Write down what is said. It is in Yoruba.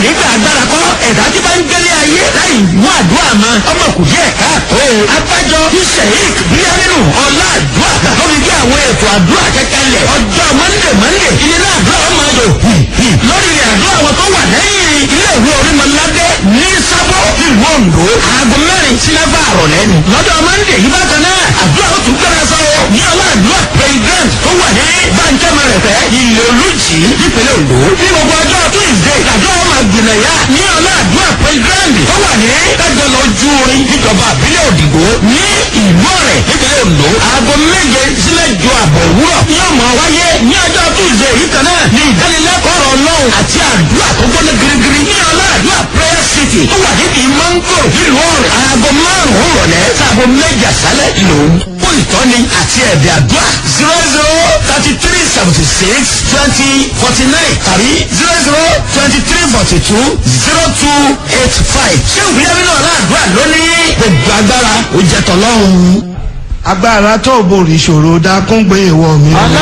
nígbà agbára kọ́ ẹ̀dá tí bá ń gbélé ayé láì mú àdúrà mọ́ ọmọ kù díẹ̀ káàtó. abájọ tí sheik bíyánínú ọlá àdúrà lórí bí àwọn ètò àdúrà kẹkẹlẹ ọjọ́ mọ́ndé mọ́ndé ilé náà àdúrà ọmọ ayò lórí àdúrà wọn tó wà lẹ́yìn ilé ìwé orímọ̀ládé ní sábọ̀ ìlú ondo aago mẹ́rin sí mẹ́fà àrọ̀lẹ́ ni. lọ́jọ́ mọ́ndé yìí bákan náà àdúrà ó tún gbẹ́rẹ́ sọ́wọ́ ní ọlá àdúrà president tó wà ní bàǹkẹ́mẹrẹ̀fẹ́ ilé olùjì nípínlẹ̀ ondo ní gbogbo ọjọ́ tuesday àdúrà ọmọ àgbìnàyà ní ọlá àdúrà president tó wà ní kájọ lọ ju orin níjọba àbílẹ̀ òdìgbò ní ìlú ọ̀rẹ́ nípínlẹ̀ ondo aago méje sílẹ̀ ju àbọ̀ òwúrọ̀ ní ọmọ wáyé ní ọjọ́ tuesday yìí kan náà ní ìdánilẹ́kọ̀ọ́ ọ̀rọ̀ ọlọ́run àti àdúrà tó gbọ́dọ̀ girigiri ní ọlá àdúrà prayer city tó wà níbi mango nílùú ọ̀rẹ́ aago márùn-ún rọ̀lẹ́ sáago méje àṣálẹ̀ lòún fún ìtọ́ni àti ẹ̀bẹ̀ àdúrà zero zero thirty three seventy six twenty forty nine tàbí zero zero twenty three forty two zero two eight five ṣé ìwúyẹ́ nínú ọ̀rọ̀ àdúrà lónìí gbogbo agbára ó jẹ́ tọ́lọ́run. agbára tó borí ìṣòro dákún gbé ìwọ mi. ọlọ́run